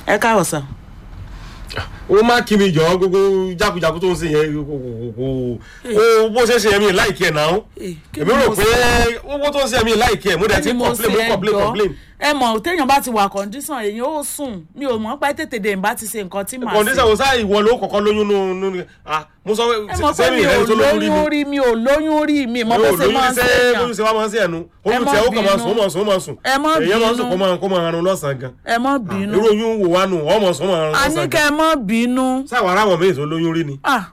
ẹ káàbọ̀ sà. ó má kí mi jọ gbogbo jákujàku tó ń ṣe yẹn kò kò kò ó bó ṣe ṣe yẹn mi láìkí ẹ̀ náà Eh, kí èmi ni rò mo pé ṣe? owó tó ń ṣe mi láìkí ẹ̀ mo dẹ̀ ti Kí ni mo complain mo ṣe complain ẹjọ́? complain ẹ mọ̀ téèyàn bá ti wà kọ́ndíṣàn èyàn ó sùn mi ò mọ̀ pé tètè dè ń bá ti ṣe nǹkan tí màá kọ̀ǹdíṣà ṣe. wo sáà ìwọ ló kọ̀kọ́ lóyún nù nù ah mo sọ ẹ mọ̀ pé sẹ́mi mi ò ìrẹ́ni tó lóyún rí lóyún mi rí mi ò lóyún rí mi mọ̀ bó ṣe máa ń ṣe ṣèyàn. bóyún ṣe wá máa ń ṣe ẹnu Ẹ oyún má tẹ ó kàn máa bínú. sùn ó máa sùn ó máa sùn Ẹ má èèyàn máa ń sùn bínú. kó máa kó máa ranun lọ́sàn-án gan ẹ mọ̀ bínú irú oyún wò wá nù ọmọ sùn ó máa ranun a ní lọ́sàn-án kẹ́ gan ẹ mọ̀ bínú. sáwọn ará wọn méjì tó lóyún rí ni Ah,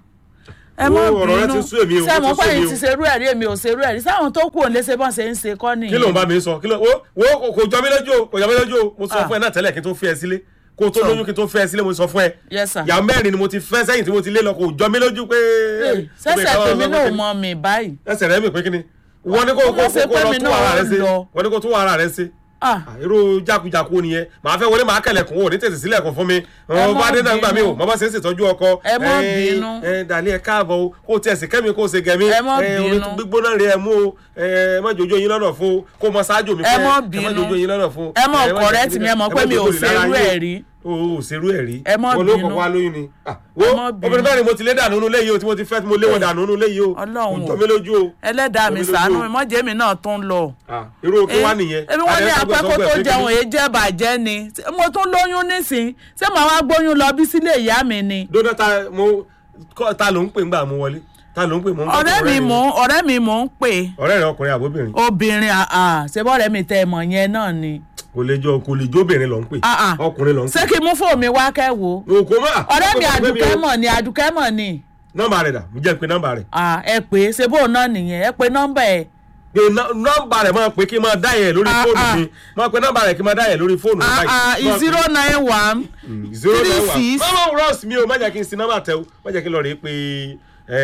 ẹ mọ̀ Wo, ọ̀rọ̀ rẹ bínú ti sú èmi o, ó ṣé ti mo sú pé èmi yìí o. ti ṣerú ẹ̀rí èmi ò ṣerú ẹ̀rí sáwọn tó kù ò lè ṣe bọ́n ṣe ń ṣe kọ́ nìyí. kí ló ń bá mi sọ kí ló wo wo kò- kò jọ mí lójú o kò jọ mí lójú o mo sọ Ah. fún ẹ náà tẹ́lẹ̀ kí n tó fi ẹ sílé kó o tó lóyún kí n tó fi ẹ sílé mo sọ fún ẹ Yes, sir. ìyá mẹ́rin ni mo ti fẹ́ sẹ́yìn tí mo ti lé lọ kò jọ mí lójú pé. sẹ́sẹ̀ tèmi náà mọ mi báyìí. ẹsẹ̀ rẹ̀ mi pé kí ni wọ́n ní kó Ó kó mọ̀ ṣe kó pé lọ mi tún náà ara rẹ̀ ṣe lọ. wọ́n ní kó tún ara rẹ̀ ṣe Ah, Ah, irú jákujàku nìyẹn màá fẹ́ wọlé màá kẹlẹ̀kùn ò ní tètè sílẹ̀kùn fún mi Ẹ ọmọ má adé náà gbà mí o bínú. màmá ṣe ń ṣètọ́jú ọkọ Ẹ má Eh, bínú. eh, dàlẹ́ ẹ káàbọ̀ o kó o tiẹ̀ sí kẹ́mi kó o ṣe gẹ̀mí Ẹ má Eh, omi bínú. gbígbóná rẹ̀ ẹ mú o ẹ má jojo yín lọ́nà fún o kó o mọ ṣáájú mi Ẹ fẹ́ má ẹ má bínú. jojo yín lọ́nà fún o ẹ mọ̀ Eh, má correct jẹ́ mi ẹ mọ̀ pé mi ò jojo lára ṣerú yín o ẹ̀ rí. o ò ṣerú ẹ̀ rí Ẹ má Wọn ló bínú. kọ̀kọ́ alóyún ni Ah, wo Ẹ má bínú. obìnrin bẹ́ẹ̀ ni mo ti lé dànù nínú ilé yìí o tí mo ti fẹ́ tí mo lé wọn dànù nínú ilé yìí o Ọlọ́run kò o. jọ mí lójú o ẹlẹ́dàá mi Jọ mí lójú ṣàánú o. mi mọ́jẹ́ mi náà tún lọ. Ah, irú kí wá nìyẹn ebi wọ́n ní Adé apẹ́ kó sọ́gbẹ́ tó pé kí jẹun ni? èyí jẹ́ bàjẹ́ ni mo tún lóyún nísìn ṣé màá wá gbóyún lọ bí sílé ìyá mi ni. dóná ta mo kọ́ ta ló ń pè ńgbà mo wọlé ta ló ń pè mo ń gbọ́ ọ̀rẹ́ mi rẹ̀ mò ń ọ̀rẹ́ mi mò ń pè ọ̀rẹ́ rẹ̀ ọkùnrin àbóbìnrin obìnrin àà ṣé bọ́ọ̀rẹ́ mi tẹ ẹ̀mọ̀ yẹn náà ni. kò lè jọ kò lè jóbìnrin lọ ń pè Ah, ah. ọkùnrin lọ ń ṣé pè kí n mú fóònù mi wá kẹ́wò. òkò mọ́ ọ̀rẹ́ mi àdùkẹ́ mọ̀ ni àdùkẹ́ mọ̀ ni. nọ́mbà rẹ̀ dà mo jẹ́ pé nọ́mbà rẹ̀ Ah, ẹ pè é ṣe bóun náà nìyẹn ẹ pè nọ́mbà ẹ̀. pé nọ́- nọ́mbà rẹ̀ máa pè kí n máa dá yẹn lórí Ah, fóònù ah. mi máa pe nọ́mbà rẹ̀ kí n máa dá yẹn lórí fóònù mi báyìí. zero nine one zero three nine one six. mama ross mi o má jẹ́ kí n sin nọ́mbà tẹ o má jẹ́ kí n lọ rèé pé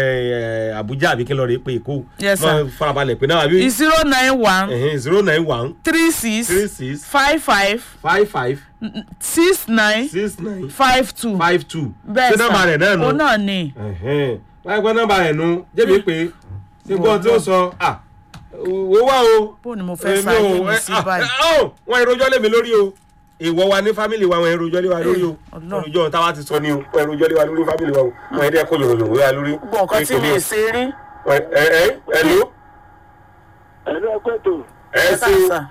eh, Abuja àbí kí n lọ rèé pé Èkó Yes, Má sir. farabalẹ̀ pé náà àbí zero nine one zero nine one three six three six five five five five six nine six nine five two. five two bẹ́ẹ̀ ṣé nọ́mbà rẹ̀ náà nù. òun náà ni. báyìí pé nọ́mbà rẹ̀ nu jẹ́bi pé ṣé gbọ́n tí ó sọ ah wo wá o. bó ni mo fẹ́ Èmi sáyé ò- mi ẹ- sí ah, báyìí. ah, oh, wọn ìrojọ́ lé mi lórí o ìwọ wa ní fámìlì wa wọn ìrojọ́ lé wa lórí o Ọlọ́run. ìrojọ́ táwa ti sọ ni o wọn ìrojọ́ lé wa lórí fámìlì wa o wọn ẹ̀dẹ́ kó yòròyòrò wa lórí. gbogbo nǹkan tí mi ì ṣe rí. ẹ ẹ ẹ ló ẹ̀lú ẹgbẹ́ tó ẹ ẹ ṣe káàsà.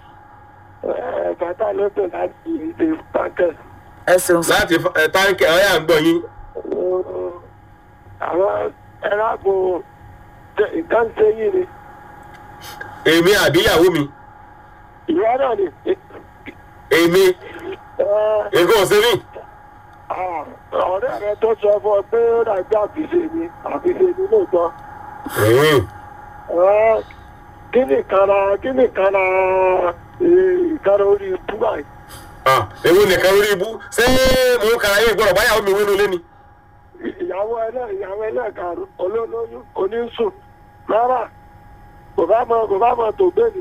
kàtà ló pè láti ìdè pàkẹ́. ẹ ṣeun sá. láti ẹ táǹkì ọ̀yà ń gbọ́ yín. àwọn ẹ̀ráàbò nǹkan ṣe yìí ni èmi àbí ìyàwó mi ìwọ náà ni èmi ẹ, nǹkan ọ̀sẹ̀ mi. ah, ọ̀rẹ́ rẹ tó sọ fún ọ pé ó dàgbé àfiṣe ni àfiṣe ni lóòótọ́ Mm. Ẹ, kí ni ìkara kí ni ìkara eh, ìkara orí ibú báyìí Ah, èwo nìkan lórí ibú ṣé mò ń kara yín gbọ́dọ̀ báyàwó mi wínú lé ni. ìyàwó ẹlẹ́ ìyàwó ẹlẹ́ẹ̀karùn olólóyún oníṣùn rárá kò bá mọ kò bá mọ tó bẹ́ẹ̀ni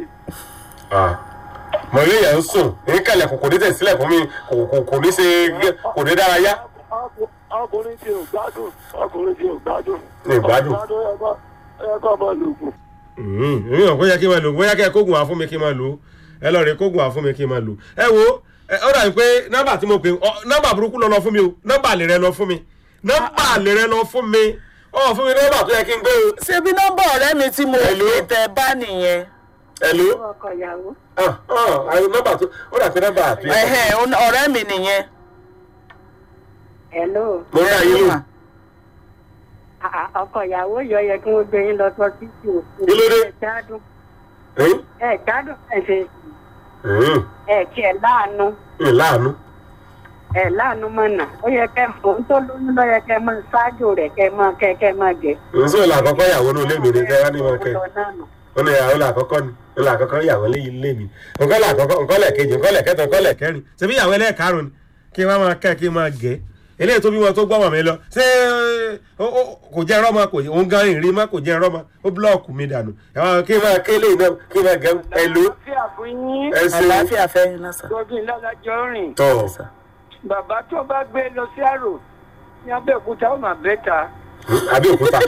mọ ilé yẹn ń sùn ní kẹlẹ kò kò ní tẹ̀ sílẹ̀ fún mi kò kò kò ní ṣe kò ní dárayá. Ọkù- ọkùnrin tí ò gbádùn ọkùnrin tí ò gbádùn Ní ìgbádùn. ẹ̀kọ́ ẹ̀kọ́ ọmọ lògùn èmi ò bóyá kí n máa lò bóyá kí ẹ kógun wá fún mi kí n máa lò ẹ lọ rè kógun wá fún mi kí n máa lò ẹ wo ẹ, ó dàbí pé nọ́mbà tí mo pè ọ nọ́mbà burúkú lọ lọ fún mi o nọ́mbà àlè rẹ lọ fún mi nọ́mbà àlè rẹ lọ fún mi ọ fún mi nọ́mbà tó yẹ kí n gbé o. ṣé bí nọ́mbà ọ̀rẹ́ mi tí mo Hello? pè tẹ bá nìyẹn. ẹ lò ọkọ ìyàwó ah ah àyè nọ́mbà tó ó dàbí nọ́mbà àti Ẹ̀hẹ̀, òun- ọ̀rẹ́ mi nìyẹn. hello mo rí àyè lò Ah, ah, ọkọ ìyàwó yọ yẹ kí wọn gbé yín lọ sọ títí o Kí ló dé? ẹ gbádùn ẹ̀yìn ẹ gbádùn ẹ ṣe ẹ̀yìn ẹ kí ẹ láàánú ìlànà ẹ láàánú mọ̀nà ó yẹ kẹ mọ̀ ń tó lóyún lọ yẹ kẹ mọ ṣáájú rẹ kẹ mọ kẹ kẹ mọ jẹ. nsọ ìlà àkọ́kọ́ ìyàwó ní ilé mi ni kẹ́ wá ní wọn kẹ́ Lọ náà nù. ó ní ìyàwó là àkọ́kọ́ ni ìlà àkọ́kọ́ ìyàwó ní ilé mi nǹkan là àkọ́kọ́ nǹkan lẹ̀ kejì nǹkan lẹ̀ kẹta nǹkan lẹ̀ kẹrin ṣebí ìyàwó ẹlẹ́ẹ̀karùn ni kí wọ́n máa kẹ́ kí n máa gẹ̀ eléyìí tó bí wọn tó gbọ́ mọ̀ mi lọ ṣé ó- ó- kò jẹ́ ẹ̀rọ ma kò òun gan ìrìn ma kò jẹ́ ẹ̀rọ ma ó búlọ́ọ̀kù mi dànù ẹ̀wọ̀n kí n máa ké eléyìí náà kí n máa gẹ̀ ẹ lò àlàáfíà fún yín ẹ ṣe àlàáfíà fẹ́ iná sá. gbọ́dọ̀ ìlàlájọ rìn tọ̀ bàbá tó bá gbé lọ sí àrò ní abẹ́òkúta ó mà bẹ́ta Abẹ́òkúta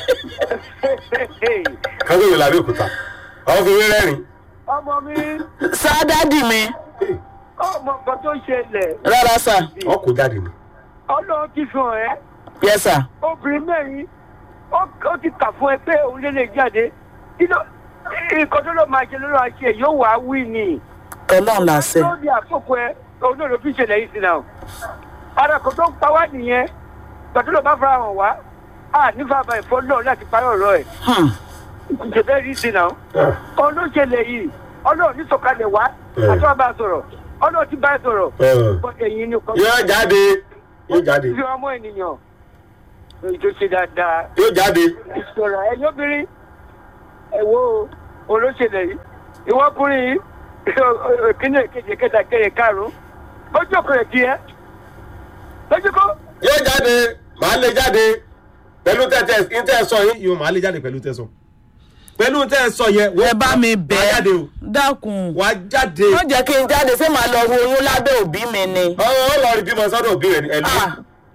kágbéwò làbẹ́òkúta ọkùnrin rẹ́rìn ọmọ mi sá dádì mi ọmọ nǹkan tó ṣẹlẹ̀ rárá sà ọ kò jáde ni. ọlọ́run ti fi hàn ẹ́ yes sà obìnrin mẹ́rin ó ó ti kà fún ẹ pé òun lè lè jáde kí ló nǹkan tó lọ máa ṣe lọ́rọ̀ àṣẹ yóò wá wí ni ọlọ́run làṣẹ ló di àkókò ẹ òun náà ló fi ṣẹlẹ̀ yìí sí náà ara kò tó ń pa wá nìyẹn gbàtọ́ ló bá fara hàn wá a nífà bá ẹ̀fọ́ náà láti parí ọ̀rọ̀ ẹ̀ Hmm. ìṣẹ̀fẹ́ rí sí náà Ah, òun ló ṣẹlẹ̀ yìí ọlọ́run ní sọ̀kalẹ̀ wá Mm. àti wọn bá sọ̀rọ̀ ọlọ́run ti bá sọ̀rọ̀ eh. bọ́ ẹ̀yin ni kò yóò jáde yóò jáde fi ọmọ ènìyàn èyí tó ṣe dáadáa yóò jáde. ìṣòro ẹ̀yin obìnrin ẹ̀wọ́ olóṣèlè yìí ìwọ́kùnrin yìí kíni kejì kẹta kẹyẹ karùn-ún lójú ọkùnrin tiẹ̀ lójú kọ́ yóò jáde màá lè jáde pẹ̀lú tẹ́tẹ́ ìtẹ́ sọ yìí yóò màá lè jáde pẹ̀lú tẹ́ sọ pẹ̀lú tẹ́ sọ yẹn ẹ bá mi wàá bẹ́ẹ̀ jáde o dákun wàá jáde wọ́n jẹ́ kí n jáde ṣé màá lọ wo oyún lábẹ́ òbí mi ni. ọ̀rọ̀ ó lọ rí bímọ sọ́dọ̀ òbí rẹ̀ ẹ̀lú Ah,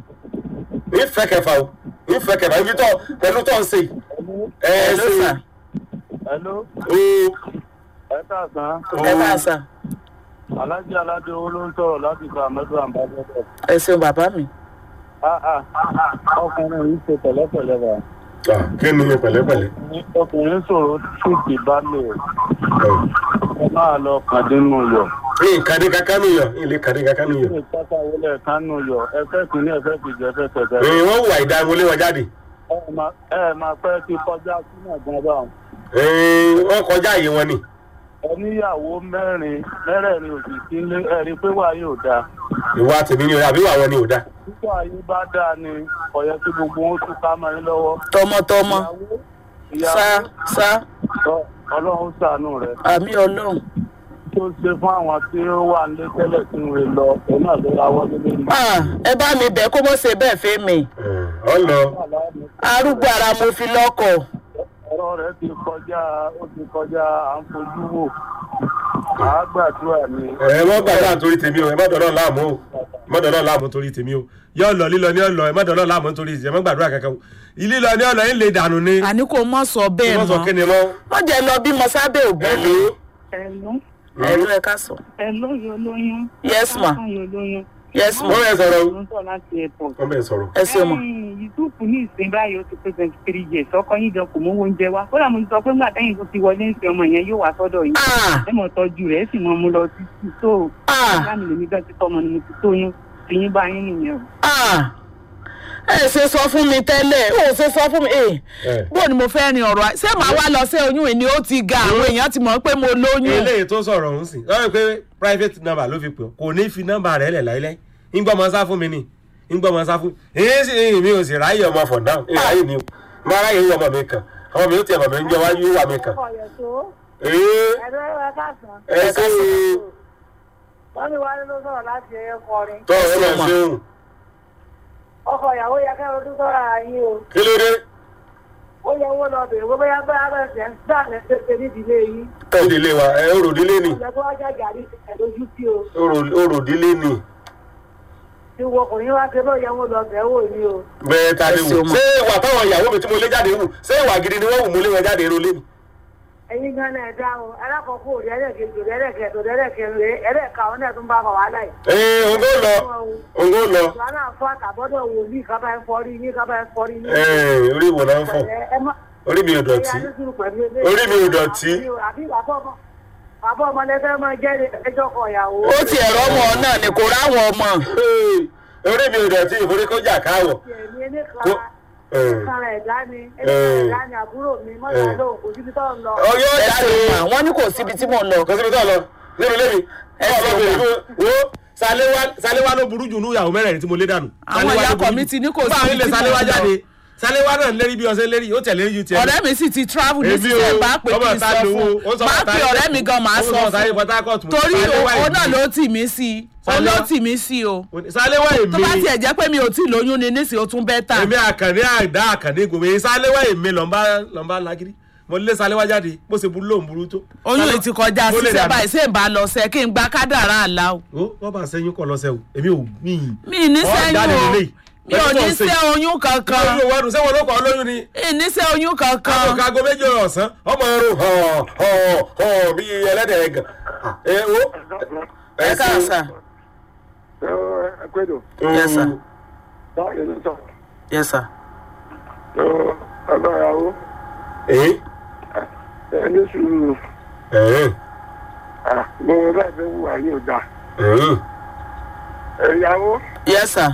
ìfẹ́ kẹfà o ìfẹ́ kẹfà ibi tọ́ pẹ̀lú tọ́ ń sè ẹ̀ ẹ̀ hello sè sà Hello, o ẹ káàsán. ẹ bá sà Alájí Aládé owó ló ń sọ̀rọ̀ láti gba mẹ́tò àmbájọ́dọ̀. ẹ ṣeun bàbá mi. Ọkùnrin yìí ṣe pẹ̀lẹ́pẹ̀lẹ́ bá. kí ni pẹ̀lẹ́pẹ̀lẹ́ Ọkùnrin sọ̀rọ̀ ṣùgbì bá lè ẹ máa lọ kàdé nù yọ. ní ìkàdé kankan nù yọ ilé kàdé kankan nù yọ Ṣé ìpátá wọlé ẹ̀ka nù yọ? Ẹ fẹ́ kìíní ẹ fẹ́ kìí jẹ fẹ́ tẹ̀tẹ̀. Ee, wọ́n wà ìdáwọlé wọn jáde Ẹ máa ẹ máa fẹ́ ti kọjá sínú ẹ̀gbọ́n bá wọn. Ee, wọ́n kọjá àyè wọn ni Ẹ níyàwó mẹ́rin mẹ́rẹ̀ẹ̀rin òsì sílé ẹ̀rí pé wà yóò dáa. ìwà tèmi ni o àbí wà wọn ni ò dá Títọ́ ayé bá dáa ni ọ̀yẹ́ tí gbogbo wọn tún ká mọ́ yín lọ́wọ́. tọmọtọmọ Ìyàwó sá sá ìyàwó ọlọ́run ṣàánú rẹ̀. àmì ọlọ́run. tó ṣe fún àwọn tí ó wà nílé tẹ́lẹ̀ tí ń re lọ òun náà ló ra wọ́n nílé ní. Ah, ẹ bá mi bẹ̀ kó mọ̀ ṣe bẹ́ẹ̀ fẹ́ mi. ọ lọ arúgbó ara mo fi lọ́kọ̀. ọ̀rọ̀ rẹ̀ ti kọjá ó ti kọjá à ń fojú wò àá gbàdúrà ni. ẹ má gbàdúrà torí tèmi o ẹ má dọ̀lọ́ láàmú o ẹ má dọ̀lọ́ láàmú torí tèmi o yọ lọ lílọ ní ọlọ ẹ má dọ̀lọ́ láàmú torí ẹ má gbàdúrà kankan o lílọ ní ọlọ yín lè dànù ni àní kò mọ̀ sọ bẹ́ẹ̀ wọ́n sọ kí mọ́. ni mọ́ wọ́n jẹ́ lọ bímọ sábẹ́ òbí ẹ mi. lò Ẹ̀lú ẹ̀lú ẹ̀ ká sọ. ẹ̀lú yóò lóyún. Yes, ma. yóò lóyún. yes ó ma bẹ̀ sọ̀rọ̀ o Ló ń sọ láti airport. wọ́n bẹ̀ sọ̀rọ̀ ẹ ṣeun ma. Yusufu ní ìsìn báyìí ó ti pé twenty three years ọkọ yín gan kò mówó oúnjẹ wá. Kódà mo ti sọ pé ńgbà tẹ́yìn tó ti wọlé ń sin ọmọ yẹn yóò wá sọ́dọ̀ yín. Ah, Ẹ mọ̀ tọ́jú rẹ̀ ẹ sì mọ̀ mú lọ títí tó. ah, Láàmì lèmi gan ti tọmọ ni mo ti tóyún. Tìyín bá yín nìyẹn o. ah. ẹ ṣe sọ fún mi tẹ́lẹ̀ ó ṣe sọ fún mi. Eh, ẹ bó ni mo fẹ́ rin ọ̀rọ̀ àì- ṣé màá wá lọ sí oyún ìní ó ti ga àwọn èèyàn ti mọ̀ pé mo lóyún. eléyìí tó sọ̀rọ̀ ọ̀hún sí lọ́wọ́ pé private number ló fi pè ọ́ kò ní fi nọ́mbà rẹ̀ lẹ̀ láíláí ńgbọ́ mọ sá fún mi ni ńgbọ́ mọ sá fún mi èyí sì mi ò sì ráyè ọmọ for now èyí ráyè ni o má ráyè yí ọmọ mi kàn ọmọ mi ó ti ọmọ mi ń jẹ wájú wà mí kàn ee ẹ ṣe wọ́n ní wálé ló sọ̀rọ̀ láti ẹ̀yẹ kọrin tọ́ ọ lọ ṣeun ọkọ̀ ìyàwó yẹ kẹ́ ọdún sọ̀rọ̀ àyín o kí ló dé ó yẹ owó lọ bèrè gbogbo yá bá ara ẹsẹ̀ ń dà lẹ́sẹ̀ nídìílé yìí òròdílé wa ẹ òròdílé ni ọ̀jẹ̀ tó wájà gàrí ẹ̀ lójú sí o Òrò- òròdílé ni tí wọ́n ọkùnrin wá ṣe bọ́ yẹ owó lọ bẹ̀ wò ní o bẹ́ẹ̀ ta ni Ẹ ṣe wù o mọ̀. ṣé ìwà táwọn ìyàwó mi tí mo lé jáde wù ṣé ìwà gidi ni wọ́n wù mo lé wọn jáde eré olé mi. ẹ̀yin gan náà dá o alákọ̀ọ́kọ́ òde ẹlẹ́kejì òde ẹlẹ́kẹ̀ẹ́dọ̀ òde ẹlẹ́kẹ̀ẹ́rẹ́ ẹlẹ́ka àwọn náà tún bá wà wá láì. ee òǹgó lọ òǹgó lọ ìwà náà fọ́ àtàbọ́dọ̀ wò ní kábà ẹ̀ fọ́rí ní kábà ẹ̀ fọ́rí ní. ee orí ìwò náà ń fọ ẹ má orí mi ò dọ̀tí Orí mi ò dọ̀tí. àbí bàbá ọmọ bàbá ọmọ lẹ́fẹ́ máa jẹ́ ẹjọ́ kan ìyàwó. ó ti ẹ̀rọ ọmọ náà ni kò ráwọn ọmọ. Ee, orí mi ò dọ̀tí ìforí kó jà káwọ̀ ẹ̀mí ẹni Kó- kan ee. sára ẹ̀dá ni ẹni kan ẹ̀dá ni àbúrò mi mọ́tà lóhùn kò síbi tó ń lọ. ọ yóò ẹ jáde ṣeun ma wọ́n ní kò síbi tí mò ń lọ. kò síbi tó lọ nínú ilé mi Ẹ ọ lọ ṣeun bèrè ma. fún wo Sàléwá Sàléwá ló burú jù ní ìyàwó mẹ́rẹ̀ẹ̀rin tí mo lé dànù. Àwọn Sàléwá ìyá ló burú ọkọ mi jù. ti ní kò Bá síbi a nílé tí mò ń Sàléwá lọ. jáde Sàléwá náà lérí bí ọsẹ lérí ó tẹ̀lé ju tiẹ̀. ọ̀rẹ́ mi sì ti travel ní Èmi sísè o, bá pè ọmọ kí n ìta sọ lówó, ó fún sọ máa ọmọ pe ìta- ọ̀rẹ́ mi gan máa ó sọ sọ Sàlé fún Port Harcourt mo- torí Sàléwá òun náà èmi. ló tì mí sí i òun ló Sàléwá- tì mí sí i o Sàléwá tó bá èmi tiẹ̀ jẹ́ pé mi ò tí ì lóyún ni nísìnyí ó tún bẹ́ tà èmi àkànní àdá àkànní gbòmí Sàléwá èmi lọ́nba lọ́nba lágídí mo lé Sàléwá jáde bó ṣe burú lóun burú tó. oyún yìí ti kọjá Mo lè sísẹ dàbí- báyìí ṣé n bá lọ sẹ kí n gba kádàrá àlá o ó wọ́n bá sẹ́yìn kọ́ lọ́sẹ̀ o èmi ò mí. mi ì ní Ọ̀ sẹ́yìn jáde o lélẹ́yìí. mi ò Pẹ̀lú tó ní ń ṣe. sẹ́ oyún kankan lórí owó ọdún sẹ́wọ̀n ló kọ́ lóyún ni. mi ì ní sẹ́ oyún káàbọ̀ kankan kágo méjì ọ̀sán ọmọ ẹrù hàn hàn hàn bí ẹlẹ́dẹ̀ ẹ̀gàn. ẹ wo ẹ káà sà ẹ ẹ pẹ́ẹ́dọ̀ Yes, sir. báyìí ló sọ yes sir. ọlọ́yàwó èyí ẹ ní sùúrù ẹ̀hìn gbogbo bẹ́ẹ̀ fẹ́ wù wá yóò dá ẹ̀hìn ẹ̀yàwó yes sir.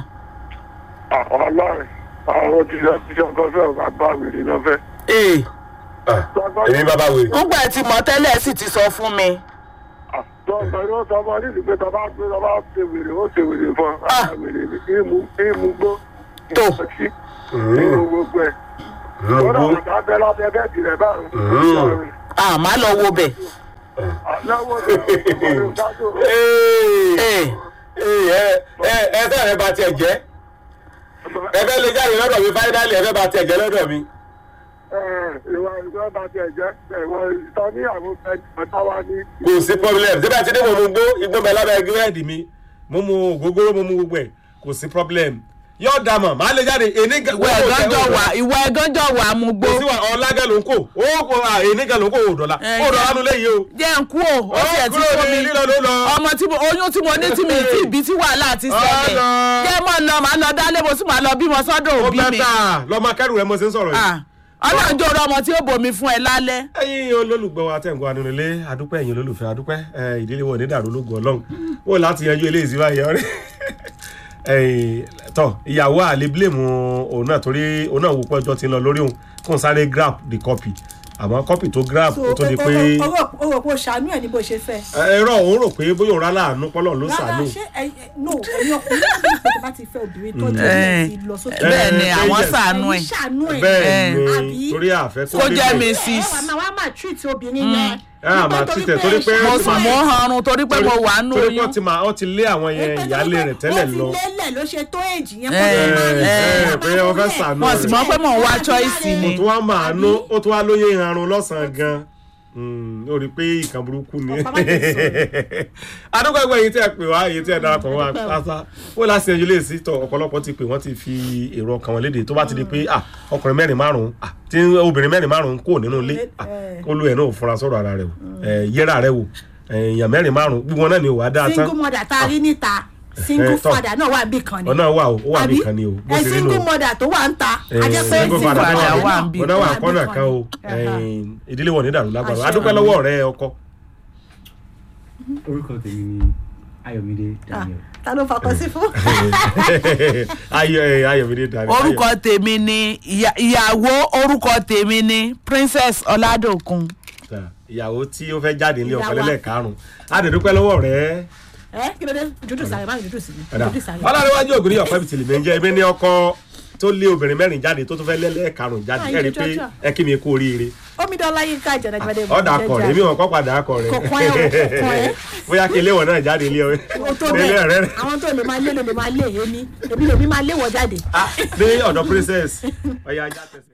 ọlọ́rin àwọn tí wọ́n ti sọ́kọ́ fẹ́ ọ̀gá bá wèrè náà fẹ́. ee Ah, èmi bàbá wèrè. ńgbà tí mọ tẹ́lẹ̀ sì ti sọ fún mi. tọ́gbọ̀n ní ó sọ ọmọ nídìí pé tọ́ba gbé tọ́ba ṣe wèrè ó ṣe wèrè fún ọ Ah. wèrè ní ìmú ìmú gbó Tó. ìmú ìmú gbogbo ẹ̀. wọ́n náà wọ́n sábẹ́ lábẹ́ bẹ́ẹ̀ tirẹ̀ báyìí. à má lọ wo bẹ̀. lọ́wọ́ rẹ̀ ọmọ ìdájọ́ ee ẹ ẹ ẹ fẹ́ ẹ bá tiẹ̀ jẹ́ ẹ fẹ́ lè jáde lọ́dọ̀ mi fáínálì ẹ fẹ́ bá tiẹ̀ jẹ́ lọ́dọ̀ mi. ìwà ìwà bá tiẹ̀ jẹ́ ìwà ìtọ́ níyàwó fẹ́ ọ̀tá wa ní. kò sí problem síbẹ̀ tí ní mo mu gbó igbó bẹ lábẹ́ gírẹ́ẹ̀dì mi mo mu ògógóró mo mu gbogbo ẹ̀ kò sí problem yóò dà mọ̀ máa lè jáde èní gan ìwọ ẹ̀gánjọ́ wà ìwọ ẹ̀gánjọ́ wà mú gbó. kò sí wa ọ̀làgẹ̀ ló ń kó ó kò à èní gan ló ń kó ò dọ̀la Eh, ó dọ̀la nu léyìí o. jẹ́ ń kú o ó tiẹ̀ ti kúrò fún ní mi. lílọ ló lọ. ọmọ tí mo oyún tí mo ní tí mi tí ìbí tí wàhálà ti ṣẹlẹ̀. Ọ̀nà. jẹ́ mọ̀ lọ màá lọ dálé mo sì máa lọ bímọ sọ́dọ̀ ó òbí mi. bẹ́tà lọ́mọ akẹ́rù rẹ mo ṣe ń sọ̀rọ̀ yìí. Ah, ọlọ́run jẹ́ ọ̀rọ̀ ọmọ tí ó bomi fún ẹ lálẹ́. ẹ̀yin olólùgbọ́ wa tẹ̀ ń gbọ́ anulilé adúpẹ́ ẹ̀yin olólùfẹ́ adúpẹ́ ẹ̀, ìdílé wọn ò ní dàrú lógun ọlọ́run wò láti yanjú eléyìí sí báyìí ọ̀rẹ́ ẹ̀yin, tọ́ ìyàwó àlè blame òun náà torí òun náà wò pé ọjọ́ ti ń lọ lórí òun kó n sáré grab the copy àmọ́ copy tó grab ó tó di pé o rò o rò pé o ṣàánú ẹ ní bó ṣe fẹ́. ẹ̀rọ òun rò pé bóyá òun rálá àánú pọ́lọ́ ló rárá sàánú ṣé ẹ ẹ no ẹ̀yin ọkùnrin náà bí ìpè tó bá ti fẹ́ obìnrin tó jẹ́ Eh, ẹ̀ ti lọ sókè. bẹ́ẹ̀ ni Eh, àwọn yes. ṣàánú ẹ̀. ẹ̀yin ṣàánú ẹ̀ bẹ́ẹ̀ ni àbí? torí àfẹ́ kó jẹ́ débẹ̀. mi ẹ sis. wà máa wá máa treat obìnrin yẹn. ẹ à máa treat ẹ torí pé mo sùn mo ń hanrun torí pé mo wà nù torí pé oyún. wọ́n ti máa wọ́n ti lé àwọn yẹn ìyáálé rẹ̀ tẹ́lẹ̀ lọ ó ti lélẹ̀ ló ṣe tó èjì yẹn Eh, eh, pé wọ́n fẹ́ ṣàánú wọn sì mọ pé mò ń wá choice ó ni. tún wá máa nú ó tún wá lóye ìrarun lọ́sàn-án gan ó rí i pé ìkan burúkú ni Ọ̀pá má jẹ́ sọ̀rọ̀. adúgbò ẹgbẹ́ yìí tí ẹ pè wá èyí tí ẹ darapọ̀ wá pátá ó láti ẹjú lè sí tọ ọ̀pọ̀lọpọ̀ ti pè wọ́n ti fi èrò ọkàn wọn léde tó bá ti di pé ah, ọkùnrin mẹ́rin márùn-ún ah, tí obìnrin mẹ́rin márùn-ún kò nínú ilé ah, kó ló ẹ̀ náà ò fura sọ̀rọ̀ ara rẹ̀ o Eh, yẹra rẹ̀ wò Eh, èèyàn mẹ́rin márùn-ún gbogbo wọn náà ni ò wá dáa tán single mother tá a rí níta single Eh, tọ́. father náà wà níbì kan ni. ọ̀nà wà o ó wà Àbí? nìkan ni o bó ẹ ṣe rí nù single o. mother tó wà ń ta Eh, ajẹ́ pé single father father wà wà wà ń ń bí bí. ọ̀nà wà Wà ń bí kọ́nà kan kan o ni. Eh, ìdílé wọn ò ní dàrú lágbára Àṣẹ. adúpẹ́ lọ́wọ́ rẹ ọkọ. orúkọ tèmi ni ayọ̀mídé daniel ta ló fakọ sí fún. ayọ̀ ẹ̀ ayọ̀mídé dàrí. orúkọ tèmi ni ìyá- ìyàwó orúkọ tèmi ni princess ọládòkun. ìyàwó tí ó fẹ́ jáde nílé ọkọ Ìyàwó. lẹ́lẹ̀ karùn-ún adẹ̀dúpẹ́ lọ́wọ́ rẹ. ẹ kí ló dé dúdú sáré má dúdú sí dúdú sáré. ọlọ́dúnwájú ògùn ní ọ̀pẹ́ bìtìlì mi ń jẹ́ ebi ní ọkọ tó lé obìnrin mẹ́rin jáde tó tún fẹ́ lẹ́lẹ́ karùn-ún jáde Ah, ẹ̀ rí i ìjọ pé jọjọ. ẹ kí mi kú oríire. omidan láyé ká jẹnẹgbẹdẹ ọ̀dà akọ rẹ̀ èmi wọn kọ́ padà akọ rẹ̀ Kò kàn ẹ́ o, kò kàn ẹ́. bóyá kí ilé wọn náà jáde ilé ọ o tó nílé ọ̀rẹ́ bẹ́ẹ̀ rẹ̀. àwọn tó lè máa lé lè máa lé èmi èmi lèmi máa lé wọ jáde. Ah, ní ọ̀dọ̀ princess ọ̀ya ajá tẹ̀sí.